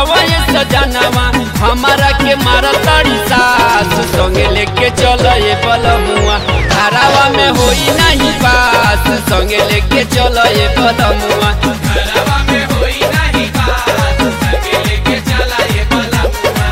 उठावा ये सजनवा हमारा के मारा ताड़ी सास संगे लेके चल ये बलमुआ धारावा में होई नहीं पास संगे लेके चल ये बलमुआ घरवा में होई नाही बात संगे लेके चला ये बलमुआ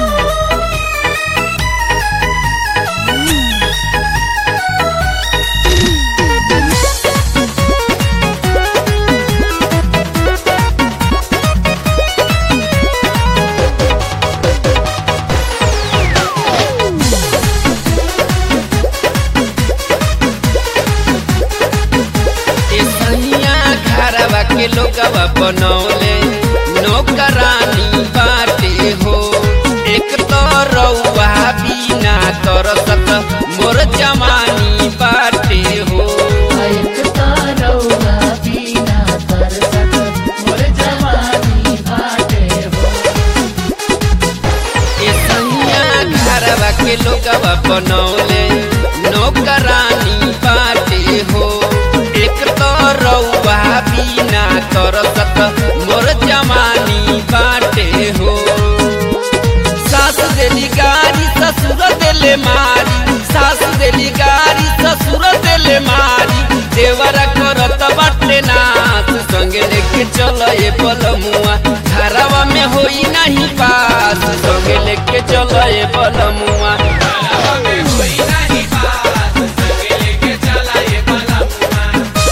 ए सैया घरवा के लोगवा बनौले नौकरानी बाटे हो एक तो रउआ बिना तरसत मोर जवानी बाटे हो एक तारौआ बिना तरसत मोर जवानी बाटे हो ए सैया घरवा के लोगवा बनौले नौकरानी बाटे हो एक तो रउआ बिना तरसत मोर जवानी बाटे हो सास देली गारी ससुर देले मारी सास देली गारी ससुर देले मारी देवरा करत बाटे नाच संगे लेके चल ये बलमुआ घरवा में होई नहीं पास संगे लेके चल ये बलमुआ घरवा में होई नाही बात संगे लेके चला ये बलमुआ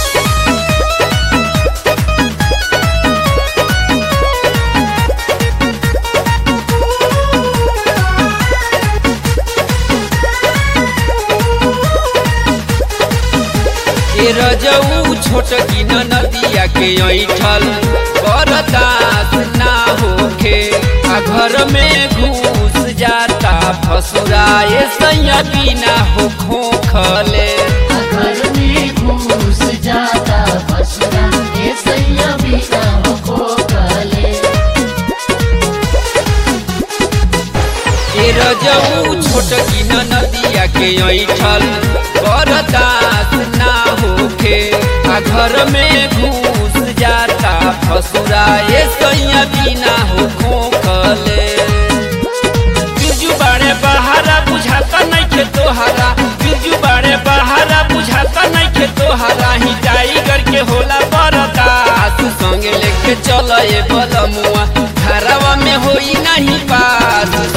ए रजऊ छोट की नदिया के ऐठल बरदास ना होखे आ घर में घुस जाता फसुरा ए सैया बिना हो खोखले घर में घूस जाता बसुरा ये सैया बिना हो कले ए रजऊ छोट की नदिया के ऐठल बरदास ना होखे आ घर में घुस जाता फसुरा ए सैया बिना हो खोखले बिरजू बाड़े बहारा बुझाता नहीं के तोहरा बिरजू बाड़े बहारा बुझाता नहीं के तोहरा ही टाइगर के होला बरदास संगे लेके चल ये बलमुआ घरवा में होई नहीं पास